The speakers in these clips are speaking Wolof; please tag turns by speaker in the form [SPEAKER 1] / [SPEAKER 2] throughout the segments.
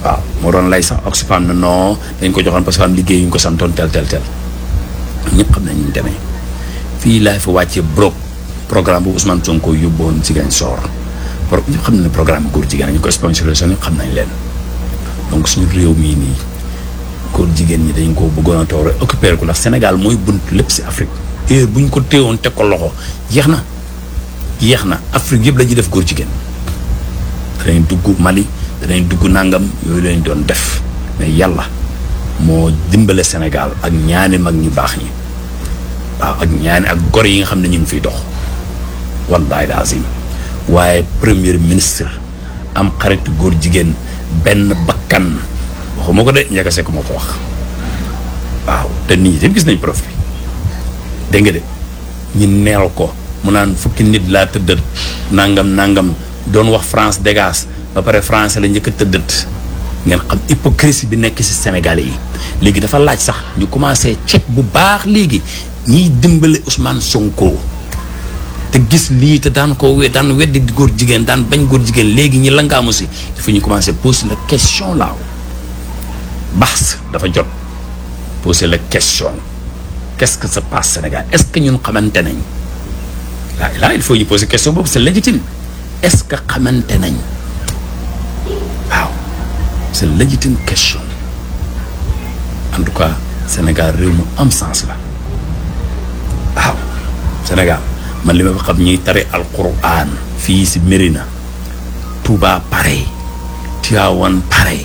[SPEAKER 1] waaw moo doon lay sax Oxfam ne non dañ ko joxoon parce que am liggéey yu ñu ko santoon tel tel tel ñëpp xam nañ ñu demee fii laay fa wàccee brok programme bu Ousmane Sonko yóbboon Ziguinchor pro ñëpp xam nañ ne programme góor jigéen ñu ko sponsorisé ñëpp xam nañ leen donc suñu réew mii nii góor jigéen ñi dañ ko bëggoon a toog rek occupé ko ndax Sénégal mooy bunt lépp si Afrique heure bu ñu ko téewoon teg ko loxo jeex na jeex na Afrique yëpp la ñuy def góor jigéen danañ dugg Mali danañ dugg nangam yooyu lañ doon def mais yàlla moo dimbale Sénégal ak ñaani mag ñu baax ñi waaw ak ñaani ak gor yi nga xam ne ñu ngi fiy dox wallaay lazim waaye premier ministre am xaritu góor jigéen benn bakkan waxuma ko de njëkk sekk moo ko wax waaw te nit ñi tam gis nañ prof bi dégg nga de ñu neel ko mu naan fukki nit laa tëddët nangam nangam doon wax France dégage ba pare français la njëkk a tëddët ngeen xam hypocrisie bi nekk ci Sénégalais yi léegi dafa laaj sax ñu commencé ceeb bu baax léegi ñiy dimbale Ousmane Sonko te gis lii te daan ko we daan weddi góor jigéen daan bañ góor jigéen léegi ñi langaamu si dafa ñu commencé poser la question laaw baax dafa jot poser la question qu'est-ce que se passe Sénégal est-ce que ñun xamante nañ là là il faut ñu poser question boobu c'est légitime est-ce que xamante nañ waaw c'est légitime question en tout cas Sénégal réew mu am sens la waaw Sénégal man li ma fa xam ñuy tari alquran fii si Mérina Touba pareil Tivaouane pareil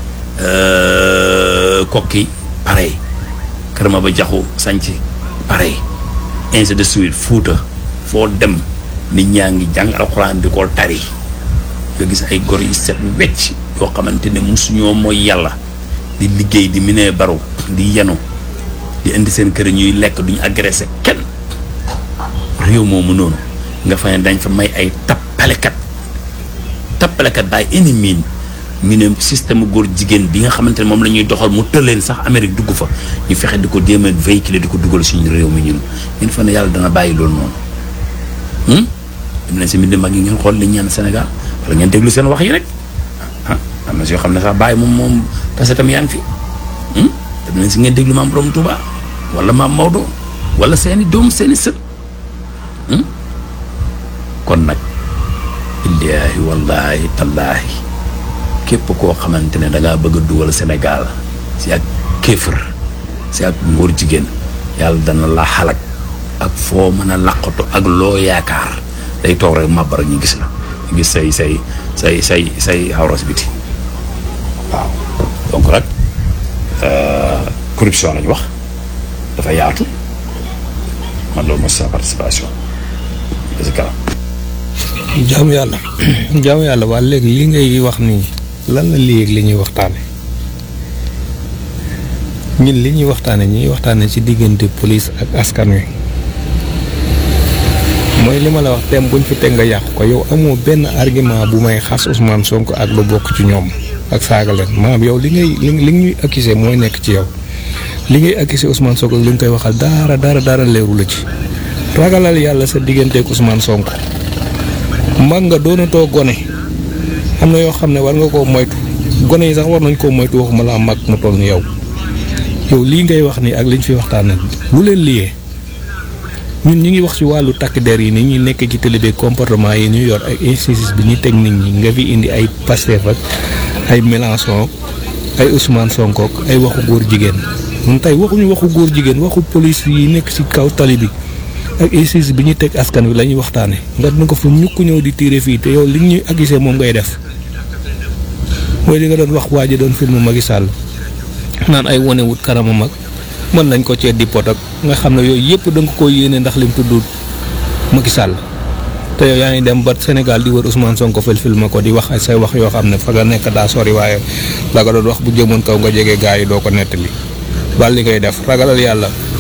[SPEAKER 1] Kokki pareil Kër Maba Jaxu Sanc pareil ainsi de suite Fuuta foo dem nit ñaa ngi jàng alquran di ko tari nga gis ay gor yi set wecc yoo xamante ne musuñoo mooy yàlla di liggéey di minee baru di yenu di indi seen kër ñuy lekk duñu agressé kenn réew moomu noonu nga fa ne dañ fa may ay tappalekat tappalekat baay ennemi ñu ne système góor jigéen bi nga xamante ne moom la ñuy doxal mu tëleen sax Amérique dugg fa ñu fexe di ko jéem a véhiculer di ko dugal suñu réew mi ñun ngeen fa ne yàlla dana bàyyi loolu noonu dem leen si mbind mag yi ngeen xool li ñaan Sénégal wala ngeen déglu seen wax yi rek ah am na si yoo xam ne sax bàyyi moom moom parce que tam yaa ngi fi dem leen si ngeen déglu maam Borom Touba wala maam Maodo wala seeni doom seeni sët kon nag illaahi wallaahi tallaahi képp koo xamante ne da ngaa bëgg a dugal Sénégal si ak kéefër si ak ngóor jigéen yàlla dana la xalak ak foo mën a laqatu ak loo yaakaar day toog rek màbbar ñu gis la ñu gis say say say say say awras biti waaw donc rek corruption lañu wax dafa yaatu man loolu mooy sa participation parce que
[SPEAKER 2] jaamu yàlla jaamu yàlla waa léegi li ngay wax nii lan la léegi li ñuy waxtaane ñun li ñuy waxtaane ñuy waxtaane ci diggante police ak askan wi mooy li ma la wax tem buñ fi teg nga yàqu ko yow amoo benn argument bu may xas Ousmane Sonko ak lu bokk ci ñoom ak saaga leen maanaam yow li ngay li li ñuy accusé mooy nekk ci yow li ngay accusé Ousmane Sonko ak li nga koy waxal dara dara dara leeru la ci ragalal yàlla sa digganteeg Ousmane Sonko mag nga doonatoo gone am na yoo xam ne war nga koo moytu gone yi sax war nañ koo moytu waxuma la mag mu toll ni yow yow lii ngay wax nii ak liñ fi waxtaan lu leen liyee ñun ñu ngi wax ci wàllu takk der yi ni ñuy nekk ci télé bi comportement yi ñu yor ak injustice bi ñu teg nit ñi nga fi indi ay Pastef ak ay Mélenchon ay Ousmane Sonko ak ay waxu góor jigéen ñun tey waxuñu waxu góor jigéen waxu police yi nekk ci kaw tali bi ak injustice bi ñu teg askan wi la ñuy waxtaane nga dina ko fa ñukk ñëw di tiire fii te yow li ñuy accusé moom ngay def mooy li nga doon wax waa ji doon film Macky Sall naan ay wone wut kanamam ak mën nañ ko cee di pot ak nga xam ne yooyu yëpp da nga ko yéene ndax lim tudd Macky Sall te yow yaa ngi dem ba Sénégal di wër Ousmane Sonko fil film ko di wax ay say wax yoo xam ne fa nga nekk daa sori waaye la nga doon wax bu jëmoon kaw nga jege gaa yi doo ko nettali bal li ngay def ragalal yàlla